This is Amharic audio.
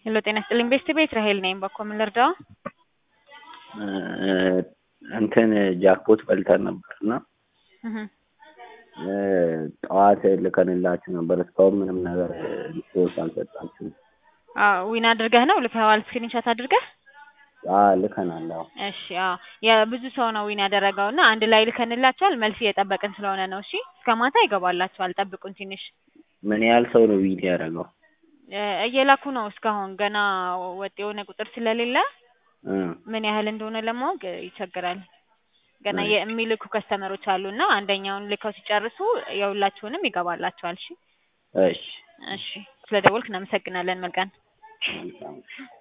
ሄሎ ጤና ይስጥልኝ ቤስት ቤት ራሄል ነኝ። በኮ ምን ልርዳው? እንትን ጃክፖት በልተን ነበር እና እህ ጠዋት ልከንላችሁ ነበር። እስካሁን ምንም ነገር ሪፖርት አልሰጣችሁም። አዎ ዊን አድርገህ ነው ልከዋል? ስክሪንሾት አድርገህ? አዎ ልከናል። አዎ እሺ አዎ የብዙ ሰው ነው ዊን ያደረገው እና አንድ ላይ ልከንላቸዋል። መልስ እየጠበቅን ስለሆነ ነው። እሺ እስከ ማታ ይገባላችኋል። ጠብቁን ትንሽ ምን ያህል ሰው ነው ዊን ያደረገው? እ እየላኩ ነው እስካሁን ገና ወጥ የሆነ ቁጥር ስለሌለ እ ምን ያህል እንደሆነ ለማወቅ ይቸግራል። ገና እሺ። የሚልኩ ከስተመሮች አሉ እና አንደኛውን ልከው ሲጨርሱ የሁላችሁንም ይገባላችኋል። እሺ እሺ እሺ ስለደወልክ እናመሰግናለን። መልካም መልካም